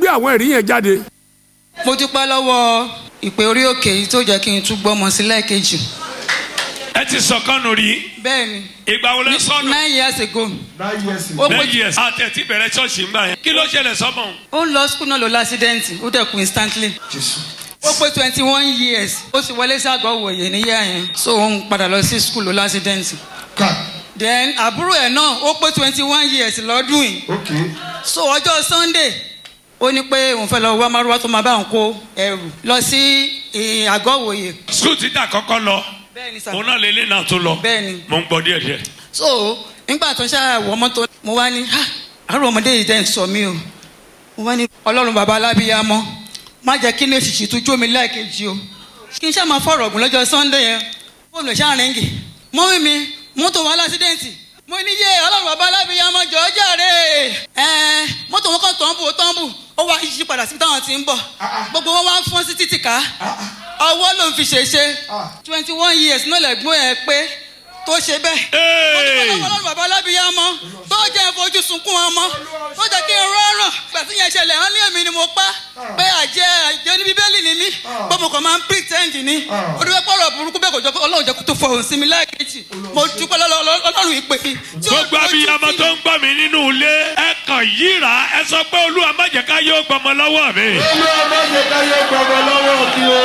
gbé àwọn ẹ̀rí yẹn jáde. mo dúpẹ́ lọ́wọ́ ìpè orí òkè yìí tó jẹ́ kí n tún gbọ́mọ sí lẹ́ẹ̀kejì ẹ ti sọ̀kànnù rí bẹ́ẹ̀ ni ìgbà wo lẹ sọnù. nine years ago ó pé nine years àti ẹ̀ ti bẹ̀rẹ̀ ṣọ́ọ̀ṣì ń gbà yẹn kí ló ṣẹlẹ̀ sọ́mọ. ó ń lọ school náà ló lásídẹ́ǹtì ó dẹ̀ kú instantly ó pé twenty one years ó sì wọlé sí àgọ́ òwòye níyà yẹn so ó ń padà lọ sí school ló lásídẹ́ǹtì then àbúrò ẹ̀ náà ó pé twenty one years lọ́dún yìí so ọjọ́ sunday ó ní pé òun fẹ́ lọ wá márùwá tó máa bá òun kó ẹrù lọ sí eh, àgọ́ òwòye skul títà kọ́kọ́ lọ bẹ́ẹ̀ ni sà òun náà lélẹ̀ náà tó lọ bẹ́ẹ̀ ni mo ń gbọ́ díẹ̀ díẹ̀. so nígbà tó ń ṣàwọ̀ mọ́tò mo wá ní "Ha, àárọ̀ ọmọdé yìí dẹ́n sọ mí o mo wá ní ọlọ́run bàbá alábíyámọ́ má jẹ́ kí ní èsìsì tó jó mi lẹ́ẹ̀kejì o kí n ṣáà máa fọ̀rọ̀ ọ̀gùn lọ́jọ́ sunday yẹn fóònù ṣáà rẹ́ǹgì mọ́mí mi mọ́tò wọn lásídẹ́ǹtì mo ní yé ọlọ́run bàbá alábíyámọ́ jọ ọ́ jàre ẹ̀ẹ́n mọ́tò wọn kàn tọ́ǹbù tọ́ǹbù ó wá yí padà síbi táwọn ti ń bọ̀ gbogbo wọn wá ń fọ́n sí títì ká ọwọ́ ló ń fi ṣèṣe twenty one years náà lẹ́gbọ́n ẹ̀ pé tó ṣe bẹ́ẹ̀ mo dúpẹ́ lọ́wọ́ ọlọ́run bàbá alábíyámọ́ tó jẹ́ fojú sunkún ọmọ tó jẹ́ kí n rọrùn gbàtí yẹn ṣẹlẹ̀ hàn ní èmi ni mo pa pé àjẹ́ àjẹ́ ní bíbélì ni mí pé mo kàn máa ń pretend ni ó dúpẹ́ pọ̀rọ̀ burúkú bẹ́ẹ̀ kò jọ pé ọlọ́run jẹ́ kó tó fọhùn sí mi lẹ́ẹ̀kejì mo dúpẹ́ lọ́wọ́ ọlọ́run ìpè tí ó gbogbo abiyamọ tó ń gbọ́ mi nínú ilé ẹ kàn yíra ẹ sọ pé olúwa má jẹ́ ká yóò gbọmọ lọ́wọ́ mi. olúwa má jẹ́ ká yẹ gbọmọ lọ́wọ́ kí o.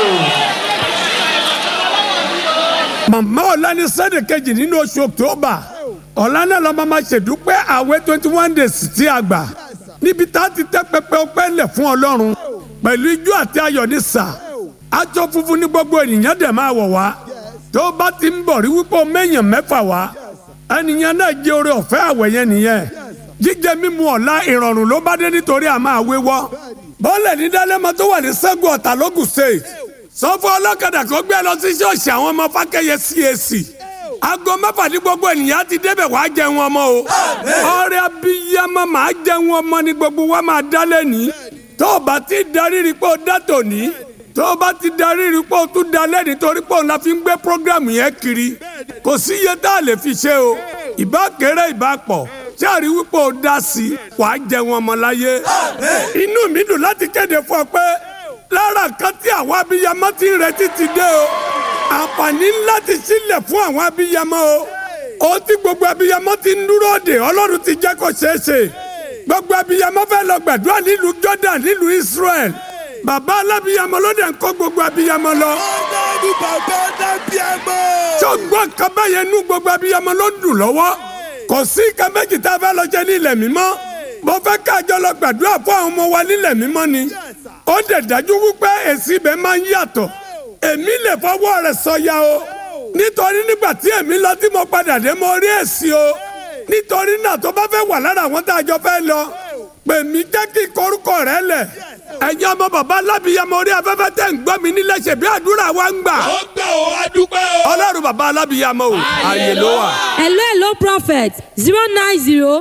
màmá ọ̀la ní sẹ́dẹ̀ kejì nínú oṣù october ọ̀la náà lọ́ọ́ máa ma ṣèdúpẹ́ àwẹ̀ twenty one days tí a gbà níbi tá a ti tẹ́ pẹpẹ ọpẹ́ lẹ̀ fún ọlọ́run pẹ̀lú ijó àti ayọ̀ ní sà aṣọ funfun ní gbogbo ènìyàn dẹ̀ máa wọ̀ wá tó bá ti ń bọ̀ rí wípé o méèyàn mẹ́fà wá ẹnìyàn náà jẹ́ oore ọ̀fẹ́ àwẹ̀ yẹn nìyẹn jíjẹ mímu ọ̀la ìrọ̀rùn ló bá dé nítorí àmọ́ àwewọ́ bọ́ọ̀lẹ̀ ní dálẹ́mọ tó wà ní sẹ́gun ọ̀tà lógùn state sọ fún ọlọ́kadà kó gbé lọ sí ṣọ́ọ̀ṣì àwọn ọmọ fákẹ́yẹ CAC aago mẹ́fà ní gbogbo ènìyàn ti débẹ̀ wàá jẹun ọmọ o ọrẹ abiyamọ màá jẹun ọmọ ní gbogbo wa máa dá lẹ́ni tó o bá ti darí rí pé o dá tòní tó o bá ti darí rí pé o tún dá lẹ́ni torí pé òun la fi ń gbé programu yẹn kiri kò sí iye tá a lè fi ṣe o ìbá kéré ìbá pọ̀ sáàrí wípé o dá sí i wàá jẹun ọmọ láyé inú mi dùn láti kéde fún ọ pé lára nǹkan tí àwọn abiyamọ ti ń retí ti dé o àǹfààní ńlá ti sílẹ̀ fún àwọn abiyamọ o ó tí gbogbo abiyamọ ti ń dúró dè ọlọ́run ti jẹ́ kó ṣeé ṣe gbogbo abiyamọ fẹ́ lọ gbàdúrà nílùú Jordan nílùú Israel bàbá alábiyamọ ló dẹ̀ ń kó gbogbo abiyamọ lọ. ọlọ́run bàbá dábìámọ́. tó gbọ́ nǹkan báyẹn nú gbogbo abiyamọ ló ń dùn lọ́wọ́ kò sí nǹkan méjì tá a fẹ́ lọ jẹ ní ilẹ̀ mímọ́ mo fẹ́ káàjọ lọ gbàdúrà fún àwọn ọmọ wa nílẹ̀ mímọ́ ni ó dẹ̀ dájú wípé èsì ibẹ̀ máa ń yàtọ̀ èmi lè fọwọ́ rẹ̀ sọ̀yà o nítorí nígbà tí èmi lọ tí mo padà dé mo rí èsì o nítorí náà tó bá fẹ́ wà lára àwọn tá a jọ fẹ́ lọ pè mí jẹ́ kí korúkọ rẹ lẹ̀ ẹ̀yin ọmọ bàbá alábìyamọ orí afẹ́fẹ́ tẹ̀ ń gbọ́ mi nílẹ̀ ṣe bí àdúrà wa ń gbà ó gbà ó adúpẹ́ o. ọlọ́run bàbá alábìyamọ o àyè ló wà. hello hello prophet zero nine zero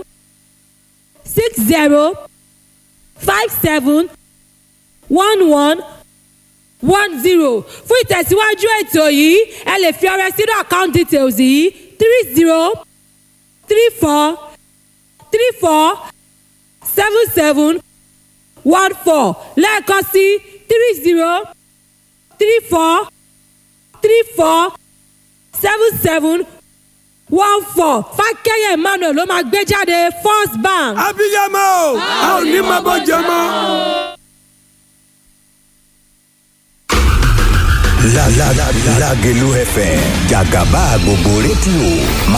six zero five seven one one one zero fún ìtẹ̀síwájú ètò yìí ẹ lè fi ọrẹ sínú account details yìí three zero three four three four seven seven one four lẹ́ẹ̀kan sí three zero three four three four seven seven one four fákẹ́yẹ emmanuel ló máa gbé jáde first bank. abiyamọ o a ò ní máa bọ́ jẹ mọ́. La la la Lagelu FM Jagaba gbogbo rédíò